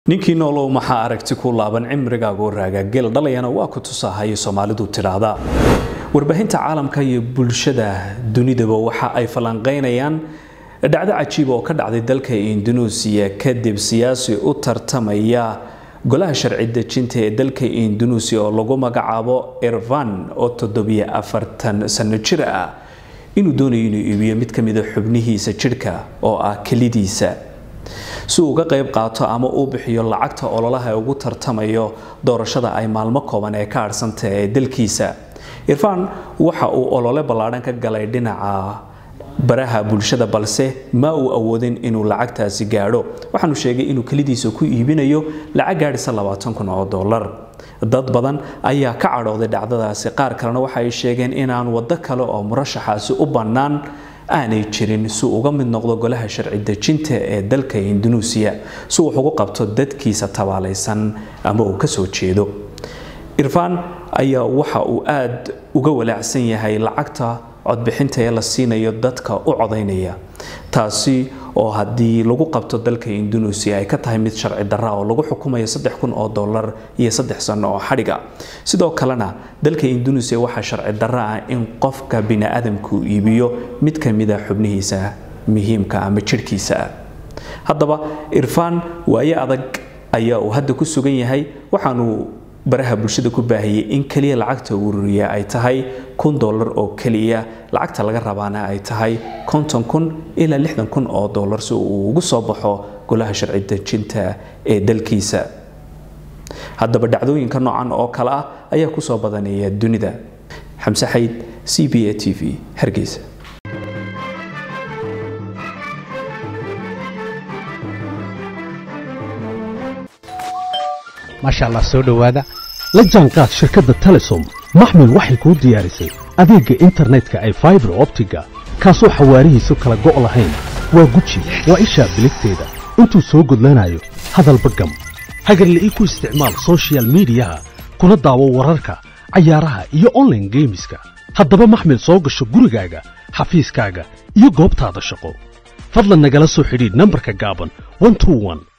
ninkii noolow maxaa aragti ku laaban cimrigaagu raaga geel dhalayana waa ku tusahay soomaalidu tidhaahda warbaahinta caalamka iyo bulshada dunidaba waxa ay falanqaynayaan dhacdo cajiib oo ka dhacday dalka indunuusiya kadib siyaasi u tartamaya golaha sharci dejinta ee dalka indunuusiya oo lagu magacaabo irvan oo toddobiyo afartan sano jir ah inuu doonayo inuu iibiyo mid ka mida xubnihiisa jidhka oo ah kelidiisa si uu uga qayb qaato ama uu bixiyo lacagta ololaha ee ugu tartamayo doorashada ay maalmo kooban ee ka adhsantah ee dalkiisa irfan waxa uu olole ballaadhan ka galay dhinaca baraha bulshada balse ma uu awoodin inuu lacagtaasi gaadho waxaanu sheegay inuu kelidiisa ku iibinayo lacag gaadhisa labaatan kun oo dollar dad badan ayaa ka cadhooday dhacdadaasi qaar kalena waxa ay sheegeen inaan waddo kale oo murashaxaasi u bannaan aanay jirin si uga mid noqdo golaha sharci dejinta ee dalka indunuusiya si wax ugu qabto dadkiisa tabaalaysan ama uu kasoo jeedo irfan ayaa waxa uu aada uga walaacsan yahay lacagta codbixinta ee la siinayo dadka u codaynaya taasi oo haddii lagu qabto dalka indunuusiya ay ka tahay mid sharci darra oo lagu xukumayo saddex kun oo dollar iyo saddex sano oo xadhiga sidoo kalena dalka indunuusiya waxaa sharci darra ah in qofka bini-aadamku iibiyo mid ka mida xubnihiisa muhiimka ama jidhkiisa ah haddaba irfan waaye adag ayaa uu hadda ku sugan yahay waxaanu baraha bulshada ku baahiyey in keliya lacagta ururiya ay tahay kun dollar oo keliya lacagta laga rabaana ay tahay konton kun ilaa lixdan kun oo dollar si uu ugu soo baxo golaha sharci dejinta ee dalkiisa haddaba dhacdooyinka noocan oo kale ah ayaa kusoo badanaya dunida xamse xayd c b a t v hargeysa maasha allah soo dhowaada la jaanqaad shirkadda telesom maxmil waxay kuu diyaarisay adeegga internetka ay faibar optiga kaasoo xawaarihiisu kala go' lahayn waa guji waa ishaa biligteeda intuu soo gudlanayo hadalba gam hagarla ii ku isticmaal sochial midiyaha kuna daawo wararka cayaaraha iyo onlaine geemiska haddaba maxmil soo gasho gurigaaga xafiiskaaga iyo goobtaada shaqo fadlan nagala soo xidhiidh nambarka gaaban